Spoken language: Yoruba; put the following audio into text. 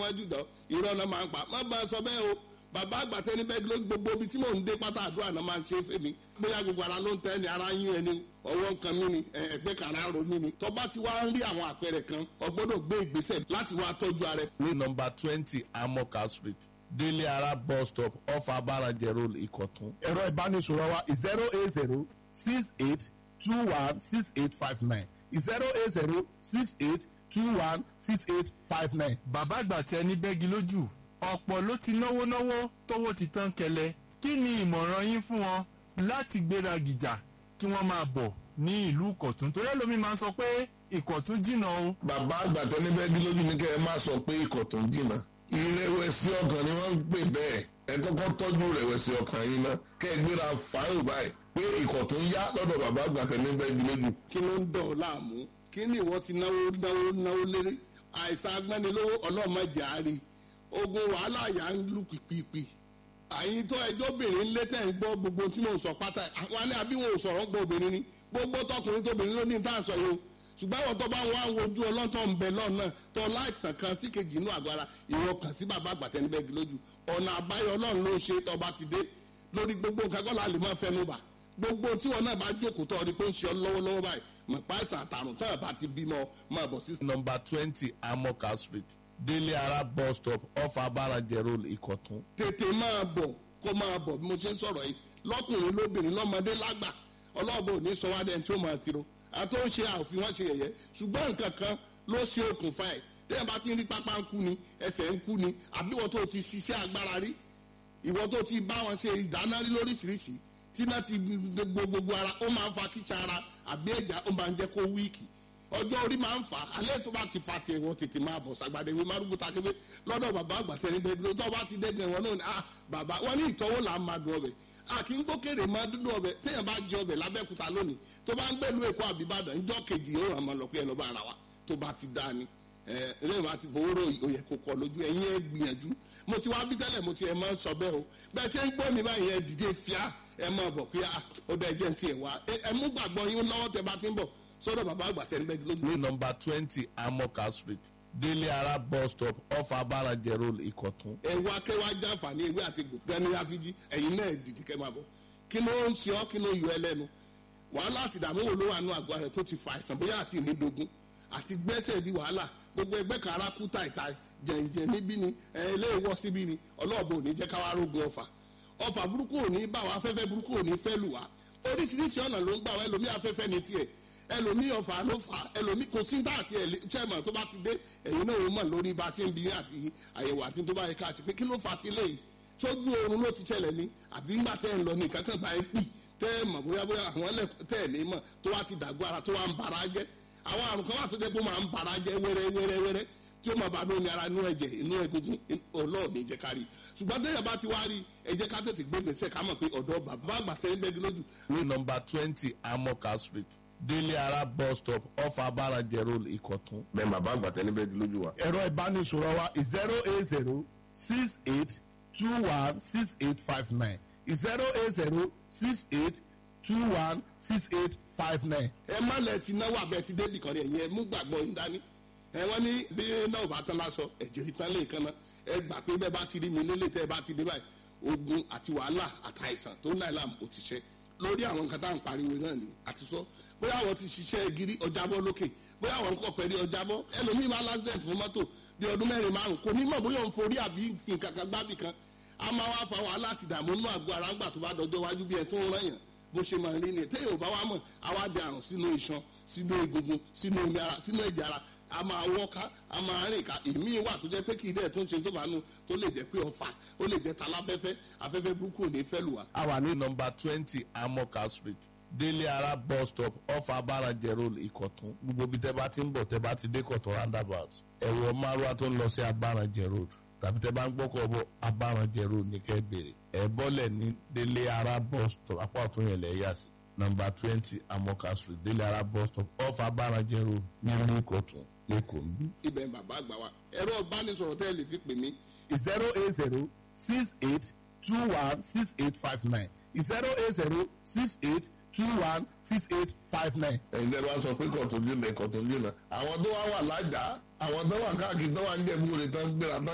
wájú dán irọ́ náà máa ń pa má bá a sọ bẹ́ẹ̀ o bàbá àgbàtẹ́ ní bẹ́ẹ̀ ló gbogbo ibi tí mò ń dé pátá àdúrà náà máa ń ṣe fèmí bóyá gbogbo ara ló ń tẹ́ ni ara yín ẹni ọwọ́ nǹkan mi ni ẹgbẹ́ kàrá ro mi ni tọ́ba ti wá ń rí àwọn àpẹẹrẹ kan o gbọ́dọ̀ gbé ìgbésẹ̀ láti wá tọ́jú ara ẹ. ní nọmba twenty amoka street délé ara bus stop off abarajẹ road ìkọ̀tún. ẹ̀rọ ìbánisọ̀rọ̀ wa zero eight zero six eight two one six eight five nine zero eight zero six eight two one six eight five nine. bàbá àgbà tẹ ní bẹ́gi lójú ọ̀pọ̀ ló ti náwó náwó tówó ti tán kẹlẹ̀ kí ni ìmọ̀ràn yín fún wọn láti gbéra gìjà kí wọ́n máa bọ̀ ní ìlú ìkọ̀tún torí ẹlòmíín máa ń sọ pé ìkọ̀tún jìnnà o. bàbá àgbà tó ní bẹ́ẹ̀ lójú ní kẹ́ ẹ má sọ pé ikọ̀ tó ń jìnnà ìrẹ̀wẹ̀sì ọkàn ni wọ́n ń pè bẹ́ẹ̀ ẹ kọ́kọ́ tọ́jú ìrẹ̀wẹ̀sì ọkàn yín ná kẹ́ ẹ gbéra fáyọ̀ báyìí pé ikọ̀ tó ń yá lọ́dọ̀ bàbá àgbà tó ní bẹ́ẹ̀ lójú. kí ló ń dọ̀ ọ́ láàmú kí ni ìwọ ti náwó náwó náwó léré àìsàn agbẹ́nilówó ọlọ́mọdé àárí ogun wàhálà yà ń lù pìpìpì àyìn tó ẹjọ́ obìnrin ń lé tẹ̀ ń gbọ́ gbogbo tí mò ń sọ pátá àwọn ní àbí wọn ò sọ̀rọ̀ gbọ́ obìnrin ni gbogbo tọkùnrin tóbìnrin ló ní tá à ń sọ yìí o ṣùgbọ́n àwọn tó bá ń wá wojú ọlọ́tọ̀ ń bẹ lọ́nà tó láìsàn kan sí kejì inú àgọ́ ara ìwọ kàn sí bàbá àgbàtẹ́ níbẹ̀ lójú ọ̀nà àbáyọ ọlọ́run ló ń ṣe tó bá ti dé lórí gbogbo nǹkan kọ́ la lè máa fẹnu bà gbogbo tí wọn náà bá jókòó tó ọdí pé ń ṣe ọ lọ́wọ́lọ́wọ́ báyìí mọ̀ pa àìsàn àtàrùn tán àbá ti bímọ máa bọ̀ sí. nọmba twenty amoka street délé ara bus stop off abarajẹ road ìkọ̀tún. tètè máa bọ̀ kó máa bọ̀ bí mo ṣe ń sọ̀rọ̀ yìí lọ́kùnrin lóbìnrin lọ́mọdé lágbà ọlọ́ọ̀bọ ò ní sọ wá dẹ́n tí ó máa tiro àtó ń ṣe àòfin wọn ṣe yẹ̀yẹ́ ṣùgbọ́n nǹkan kan ló ṣe okùnfà ẹ̀ tẹ́yìn bá ti ń rí pápá ń kú ni ẹsẹ̀ ń kú ni àbí ìwọ tó ti ṣiṣẹ́ agbára rí ìwọ tó ti bá wọn ṣe ìdáná rí lóríṣiríṣi tí náà ti gbogbo gbogbo ara ó máa ń fa kíṣà ara àbí ẹ̀já ó máa ń jẹ́ kó wíìkì ọjọ́ orí máa ń fà á alẹ́ tó bá ti fa tiẹ̀ wọ́n tètè máa bọ̀ sàgbàdé ìwé márùkù takébé lọ́dọ̀ bàbá àgbà tẹ̀lé bẹ́ẹ̀ tó bá ti dẹ́gbẹ̀ wọn náà ni ah bàbá wọn ní ìtọ́wò là ń máa dùn ọbẹ̀ a kì í gbókèrè máa dúdú ọbẹ̀ téèyàn bá jẹ ọbẹ̀ lábẹ́kúta lónìí tó bá ń gbẹ̀lú èkó àbíbàdàn ńjọ́ kejì yóò ràn máa lọ pé ẹ lọ bá ara wa tó bá ti dáa ni ẹ ẹlẹ́yìn bá ti fowó rò òyẹ kó kọ lójú ẹ̀yin ẹ gbìyànjú mo ti wá bí tẹ́lẹ̀ mo ti ẹ̀ máa ń sọ bẹ́ẹ̀ o bẹ́ẹ̀ ṣe ń gbọ́ mi báyìí ẹ dìde fíà ẹ máa bọ̀ pé ó bẹ́ẹ̀ jẹ́ ti ẹ̀ wá ẹ mú gbàgbọ́ yín lọ́wọ́ tẹ bá ti ń bọ̀ sọ́dọ̀ bàbá àgbà tẹ̀ ń bẹ́ẹ̀ lójú. ní nọmba twenty amoka street délé ara bus stop off abarajẹ road ìkọ̀tún. ẹ wá kẹ́ wá jàǹfààní ewé àti gbẹ̀ni àfijì ẹ̀yin náà dìde kẹ́ máa bọ̀ kí ló ń ṣe ọ́ kí ló yọ ẹ lẹ́nu wàhálà àti ìdààmú wo ló wà nù àgọ́ rẹ̀ tó ti fa àìsàn bóyá àti ìnídogun àti gbẹ́sẹ̀ di wàhálà gbogbo ẹgbẹ́ kan ara kú tàìtàì jẹ̀ǹjẹ̀ níbí ni ilé ìwọ́ síbí ni ọlọ́ọ̀bù ò ní jẹ́ káwá rógun ọ̀fà ọ̀fà burúkú ò ní bá wa afẹ́fẹ́ burúkú ò ní fẹ́ lù wá oríṣiríṣi ọ̀nà ló ń gbà wá ẹlòmí afẹ́fẹ́ ní tiẹ̀ ẹlòmí ọ̀fà ló fà ẹlòmí kò sí dá àti chairman tó bá ti dé ẹ̀yin náà ó mọ̀ lórí bá a ṣe ń bí àti àyẹ̀wò àti tó bá yẹ ká ṣe pé kí ló fà á ti léyìí sójú oorun ló ti ṣẹlẹ̀ ní àbí ńgbà tẹ́ ń lọ ní kankan bá ẹ pì tẹ́ ẹ mọ̀ bóyá bóyá àwọn ẹlẹ́kọ̀ọ́ tẹ́ ẹ̀ ní mọ̀ tó wá ti dàgbọ́ ara tó wá ń bara jẹ́ àwọn àrùn kan wà tó jẹ́ pé ó máa ń bara jẹ́ wẹ́rẹ́ wẹ́rẹ́ wẹ́rẹ́ tí ó máa bá lóni ara inú ẹ̀jẹ̀ inú egungun ọlọ́ọ̀ ní jẹ́ ká rí ṣùgbọ́n tẹ́yà bá ti wá rí ẹ jẹ́ ká tètè gbé gbèsè ká mọ̀ pé ọ̀dọ́ bàbá àgbà tẹ́yìn bẹ́ẹ̀ lójú. ní nọmba twenty amoka street délé ara bus stop off abarajẹ road ìkọ̀tún. bẹ́ẹ̀ bàbá àgbà tẹ́ ní bẹ́ẹ̀ lójú wa. ẹ̀rọ ìbánisọ̀rọ̀ wa zero eight zero six eight two one six eight five nine zero eight zero six eight two one six eight five nine. ẹ má lẹ ti náwó abẹ ti débì kan ní ẹ̀yìn ẹ mú gbàgbọ́ yín dání ẹ wọ́n ní bí náà bá tán lásọ ẹ̀jẹ̀ ìtàn lè kan náà ẹ gbà pé bẹ́ẹ̀ bá ti rí mi lélẹ̀ tẹ́ ẹ bá ti dé báyìí ogun àti wàhálà àtàìsàn tó ń náà làm ó ti ṣe lórí àwọn nǹkan tá à ń pariwo náà ni àti sọ bóyá àwọn ti ṣiṣẹ́ gírí ọjàbọ́ lókè bóyá àwọn nǹkan pẹ̀lú ọjàbọ́ ẹlòmíì máa lásìdẹ̀ntì fún mọ́tò bí ọdún mẹ́rin márùn kò ní mọ̀ bóyá òun forí àbí fi nǹkan kan gbábì kan a máa wá fa wàhálà àti ìdààmú inú àgọ́ ara ńgbà tó bá dọjọ́ wájú bí ẹ tó ń rẹ̀yàn bó ṣe máa rí ni téèyàn ò bá wá mọ̀ àwa di àrùn sínú iṣan sínú egungun sínú omi ara sínú ẹ̀jẹ̀ ara a máa wọ́ká a máa rìn ká èmi wà tó jẹ́ pé kì í dẹ̀ tó ń ṣe tó bá nu tó lè jẹ́ pé ọ̀fà ó lè jẹ́ taláfẹ́fẹ́ afẹ́fẹ́ burúkú ò ní fẹ́ lù wá. a wà ní nọmba twenty amoka street délé ara bus stop off abarajẹ road ìkọ̀tún gbogbo ibi tẹ́ bá ti ń bọ̀ tẹ́ bá ti dé kọ̀tún roundabout ẹ̀wọ̀ márùwá tó ń lọ sí abarajẹ road tàbí tẹ́ bá ń gbọ́kọ̀ bọ̀ abarajẹ road ní kẹ́ bèrè ẹ̀ bọ́lẹ̀ ní délé ara bus stop apá ọ̀tún yẹn lẹ̀ yà sí nọmba twenty amoka street délé ara bus stop off abarajẹ road ní ìlú ìkọ̀tún lẹ́kọ̀ọ́ ń bí. ibẹ̀ bàbá àgbà wa ẹ̀rọ ìbánisọ̀rọ̀ tẹ́ ẹ lè fi pè mí zero eight zero six eight two one six eight five nine zero eight zero six eight two one six eight five nine. ẹ̀yin tẹ́ bá sọ pé kọ̀tún jìnnà kọ̀tún jìnnà àwọn tó wá wà lájà àwọn tó wà káàkiri tó wà ń jẹ̀bú rẹ̀ tán gbéra tán